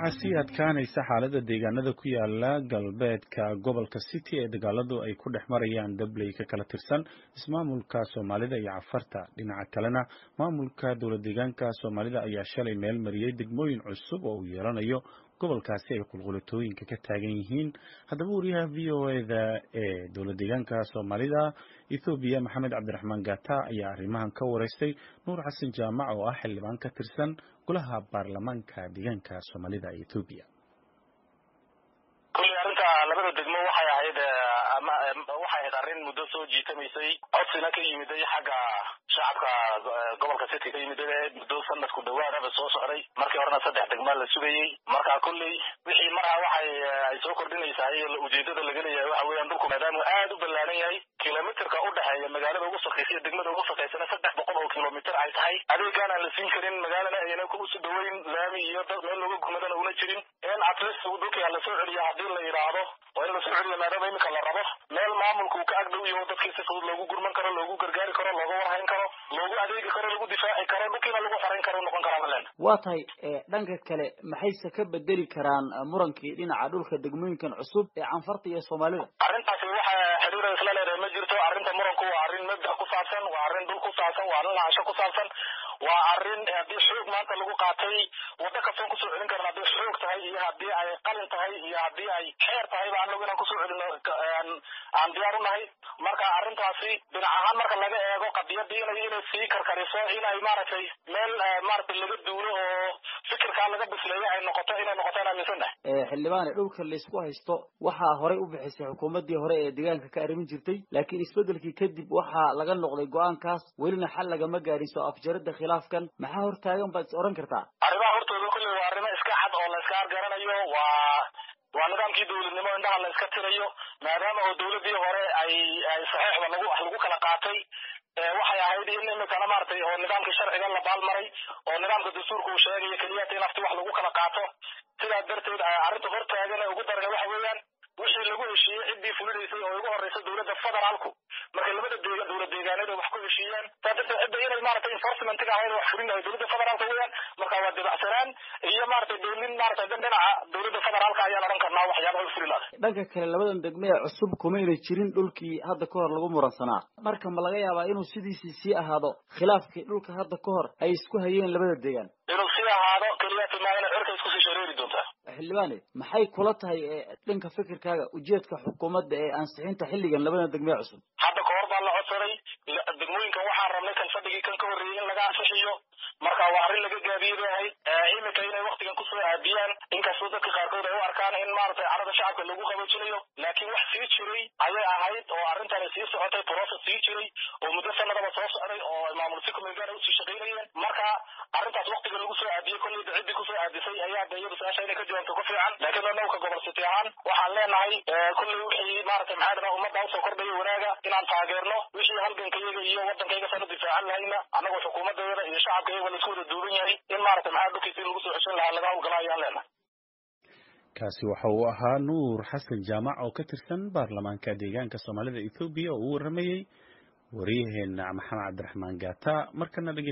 waxaa sii adkaanaysa xaaladda deegaanada ku yaala galbeedka gobolka city ee dagaaladu ay ku dhex marayaan dabley ka kala tirsan ismaamulka soomaalida iyo cafarta dhinaca kalena maamulka dowlad deegaanka soomaalida ayaa shalay meel mariyey degmooyin cusub oo uu yeelanayo gobolkaasi ay qulqulatooyinka ka taagan yihiin haddaba wariyaha v o eda ee dowlad deegaanka soomaalida ethoobiya maxamed cabdiraxmaan gata ayaa arrimahan ka wareystay nuur xasan jaamac oo ah xildhibaan ka tirsan golaha baarlamaanka deegaanka soomaalida ee ethoobiya kulley arrinta labada degmo waxay ahayd waxay ahayd arrin muddo soo jiitamaysay codsina ka yimiday xagga shacabka gobolka city ka yimiday muddo sanadku dhawaadaba soo socday markii horena saddex degmaa la sugayey marka kulley wixii marha waxay ay soo kordhinaysaa ujeedada laga leeyahay waxa weeyaan dhulku maadaamuu aad u ballaaran yahay kilomitirka u dhexeeya magaalada ugu sakaysa iyo degmada ugu sakaysana saddex boqol oo kilomitir ay tahay adeegaan aan la siin karin magaalana ayna kuusu dhaweyn laami iyo dad meel looga gumadana una jirin in atleast dhulkii la soo celiya haddii la yidhaahdo waa in lasoo celiya maadaama imika la rabo meel maamulka uu ka agdhow yaho dadkii si fudud loogu gurman karo loogu gargaari karo looga warhayn karo loogu adeegi karo lagu difaaci karo dhulkiina lagu xarayn karo noqon karaa malen waa tahay dhanka kale maxayse ka bedeli karaan murankii dhinaca dhulka degmooyinkan cusub ee canfarta iyo soomaalida arrintaasi waxa xiriira isla leedahay ma jirto arrinta muranku waa arrin mabda ku saabsan waa arrin dhul ku saabsan waa arrin lahasho ku saabsan waa arrin haddii xoog maanta lagu qaatay waddo kastoon kusoo celin karan haddii xoog tahay iyo haddii ay qalin tahay iyo haddii ay xeer tahay ba anagu inaan kusoo celino aan diyaar u nahay marka arrintaasi dhinac ahaan marka laga eego qadiyadii inay inay sii karkariso inay maaragtay meel maaragtay laga duulo oo fikirkaa laga bisleeyo ay noqoto inay noqoto in aaminsannahay xildhibaane dhulka laysku haysto waxaa horey u bixisay xukuumaddii hore ee deegaanka ka arrimin jirtay laakiin isbeddelkii kadib waxaa laga noqday go-aankaas welina xal lagama gaadhin soo afjaradda khilaafkan maxaa hortaagan baad is odhan kartaa arrimaha hortooda kulley waa arrimo iska xad oo la iska argaranayo waa waa nidaamkii dawladnimo indhaha la iska tirayo maadaama oo dawladdii hore ay ay saxiixda lagu wax lagu kala qaatay waxay ahayd in imikana maaragtay oo nidaamkii sharciga la baalmaray oo nidaamka dastuurka uu sheegayo keliyata in afti wax lagu kala qaato sidaa darteed arrinta hortaagan ee ugu daran waxa weeyaan wixii lagu heshiiyey ciddii fulinaysay oo ugu horreysa dowladda federaalku markay labada deegan dowlad deegaaneed wax ku heshiiyaan saa darteed cidda inay maaragtay enforcementiga ahayd wax fulin lahay dowladda federaalka weeyaan marka waa dibacsanaan iyo maaragtay dowlin maaragtay dan dhinaca dowladda federaalka ayaan odhan karnaa waxyaabaha u fuli lahay dhanka kale labadan degme ee cusub kumayna jirin dhulkii hadda ka hor lagu muransanaa marka ma laga yaabaa inuu sidiisii sii ahaado khilaafkii dhulka hadda ka hor ay isku hayeen labada deegaan inuu sii ahaado keliyata maa inay cirka isku sii shareeri doontaa xildhibaane maxay kula tahay dhanka fikirkaaga ujeedka xukuumadda ee ansixinta xilligan labada degmee cusub hadda kahor baa la codsaday degmooyinkan waxaan rabnay kan fadhigii kan ka horreeyey in laga ansixiyo marka waa arrin laga gaabiyey bay ahayd iminka inay waktigan kusoo aadiyaan inkastoo dadka qaarkood ay u arkaan in maaragtay carada shacabka lagu qaboojinayo laakiin wax sii jiray ayay ahayd oo arrintani sii socotay process sii jiray oo muddo sanadaba soo socday oo maamul si kumeelgaara usii shaqaynayeen marka arrintaas waktiga lagu soo aadiyey kolleyda ciddii kusoo aadisay ayaa de iyadu su-aasha inay ka jawaabto ku fiican laakiin annagu ka gobol city ahaan waxaan leenahay kolley wixii maaragtay maxaa dhana ummadda usoo kordhaya wanaaga inaan taageerno wixii halgankayaga iyo waddankayga sana difaacan lahayna annagoo xukuumaddeeda iyo shacabkayaga laisku wada duuban yahay in maaragtay maxaa dhulkiisi lagu soo ceshan lahaa laga hawlgala ayaan leenahay kaasi waxa uu ahaa nuur xasan jaamac oo ka tirsan baarlamaanka deegaanka soomaalida ethoobiya oo u waramayey waryaheena maxamed cabdiraxmaan gata markana